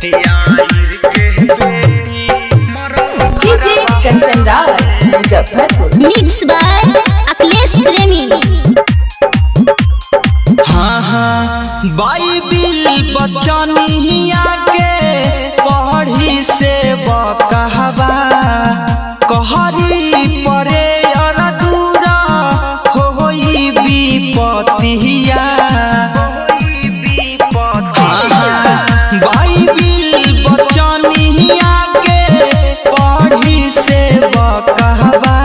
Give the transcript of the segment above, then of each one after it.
DJ Kanchan Raj Muzaffarpur mix by Akhilesh Premi हाँ हाँ Bible बचनिया के पढ़ी से बकहबा कहरी परे अर दूरा होई विपतिया हाँ, हाँ, बाइबिल बचनिया के पढ़ी से बकहबा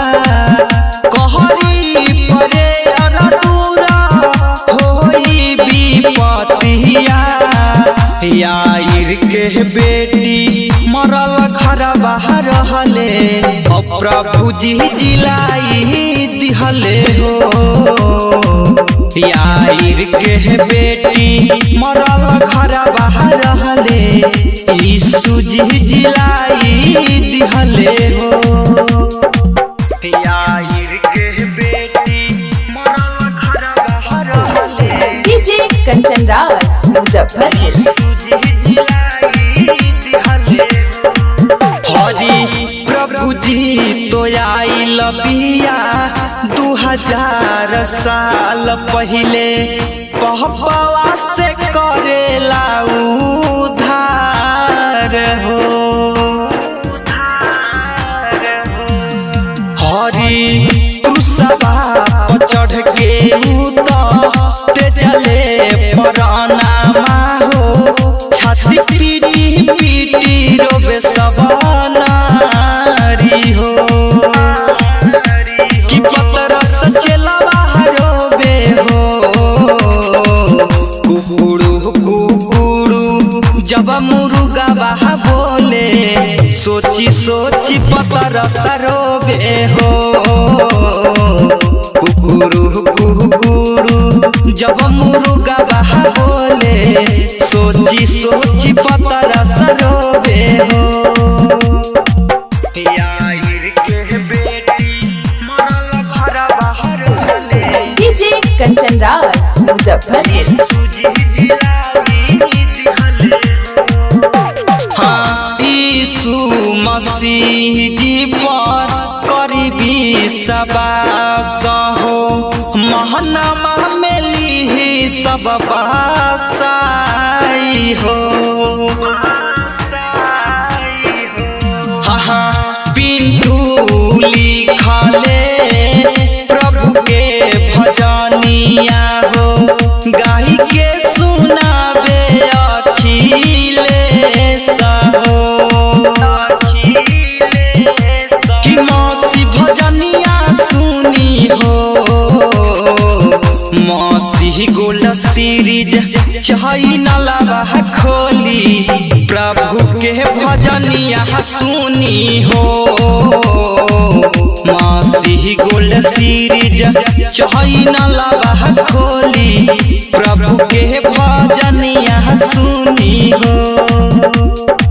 कहरी परे अर दूरा होई विपतिया यार के बेटी मरल घर बाहर रहले अब प्रभु जी जिलाई दिहले हो यार के बेटी मरल घर बाहर रहले यीशु जी जिलाई दिहले हो यार के बेटी मरल घर बाहर रहले डीजे कंचन राज मुजफ्फरपुर हरी प्रभु जी तो आई लबिया दू हजार साल पहले पहपवा से करेला उधार हो हरी क्रूसवा पर चढ़ के उते चले पराना हो छाती पीटी पीटी रोबे सवानारी हो कि पतरस चलवा रोबे हो कुकुड़ू कुकुड़ू जब मुर्गा बाहा बोले सोची सोची पतरस रोबे हो कुकुरू कुकुरू जब मुर्गा बाहा बोले सोची सोची पतरस रोबे हो यार के बेटी मरल घर बाहर रहले डीजे कंचन राज मुजफ्फरपुर हाँ, यीशु मसीह जी पर करीबी सबास हो महनमा में ली सब बासाई हो हाँ, हाँ, पिंटू लिखले प्रभु के भजनिया हो गाई के सुनाबे अखिलेश हो कि मौसी भजनिया सुनी हो मौसी गोल सीरीज चाही नलावा खोली प्रभु के भजनिया सुनी हो मौसी गोल सीरीज चाही नलावा खोली प्रभु के भजनिया सुनी हो